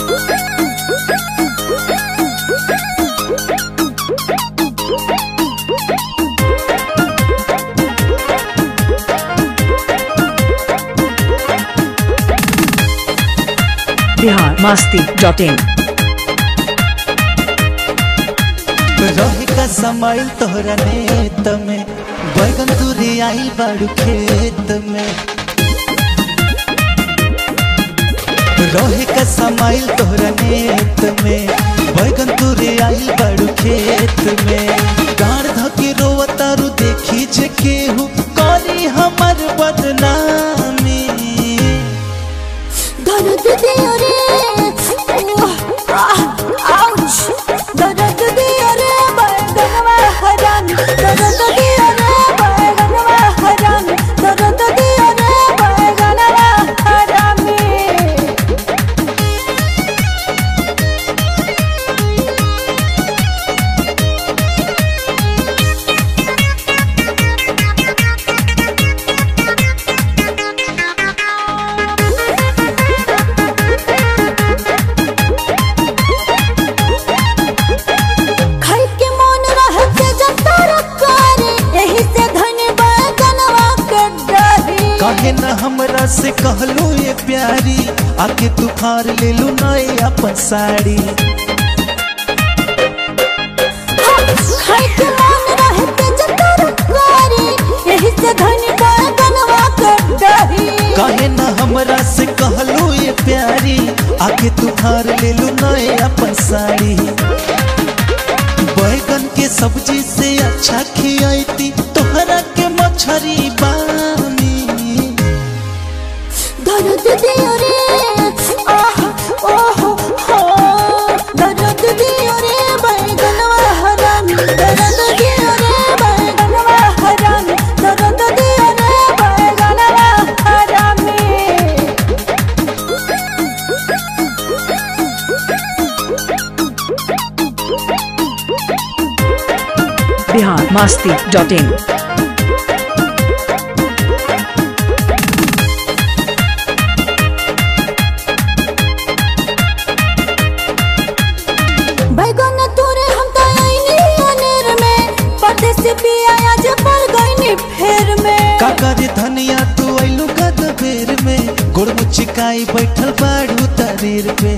Bihar Masti dot in रहे का समय तोहरा नेत में बैगन तुरे आइल बाड़ू खेत में रहे का समय तोहरा नेत में बैगन तुरे आइल बाड़ू खेत में गाड़ धके रोवतारू देखी जे केहू करी हमर बदनामी दर्द दियो रे ओह, आह, आउच दर्द दियो रे बैगनवा हराम दर्द दियो रे बैगनवा हराम दर्द दियो रे बैगनवा हरामी खाई के मन रहते जब तरकारी यही से धनी बैगनवा के डरी काहे न हमरा से कहलू ये प्यारी आके तू फार ले लू नए अपन साड़ी खाई के मन रहते जब तरकारी यही से धनी बैगनवा के डरी काहे न हमरा से कहलू ये प्यारी आके तू फार ले लू नए अपन साड़ी बैगन के सब्जी से अच्छा खियाती तोहरा के मछरी बानी दर्द दियो रे आह ओह हो दर्द दियो रे बैगनवा हराम दर्द दियो रे बैगनवा हराम दर्द दियो रे बैगनवा हरामी बिहार मस्ती डॉट इन बैगन तोरे हम तो आईनी अनेर में परदेसी पिया आज पड़ गईनी फेर में काका रे धनिया तू आइलू गद बेर में गुड़ मुचिकाई बैठल बाड़ू तरीर पे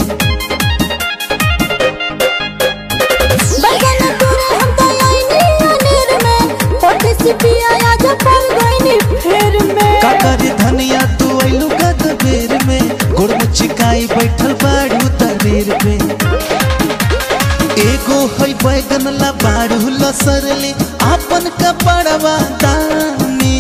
बैगन तोरे हम तो आईनी अनेर में परदेसी पिया आज पड़ गईनी फेर में काका रे धनिया तू आइलू गद बेर में गुड़ मुचिकाई बैठल बाड़ू तरीर पे एगो है बैगन ला बाड़ू लसरले आपन कपड़वा दानी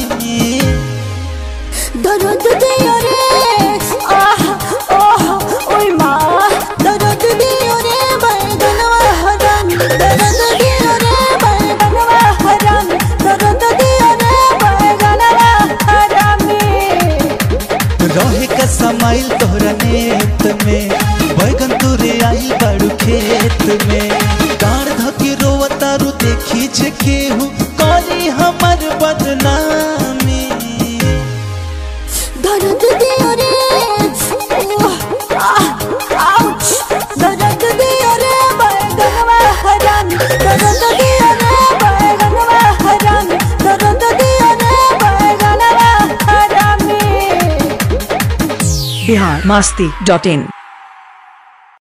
दर्द दियो रे आह ओह ओय माँ दर्द दियो रे बैगनवा हराम दर्द दियो रे बैगनवा हराम दर्द दियो रे बैगनवा हरामी रहे का समाइल तोहरा नेत में बैगन तुरे आइल बाड़ू खेत में गाड़ धके रोवतारू देखी जे केहू करी हमर बदनामी दर्द दियो रे ओह, आह, आउच दर्द दियो रे बैगनवा हराम दर्द दियो रे बैगनवा हराम दर्द दियो रे बैगनवा हरामी बिहार मस्ती डॉट इन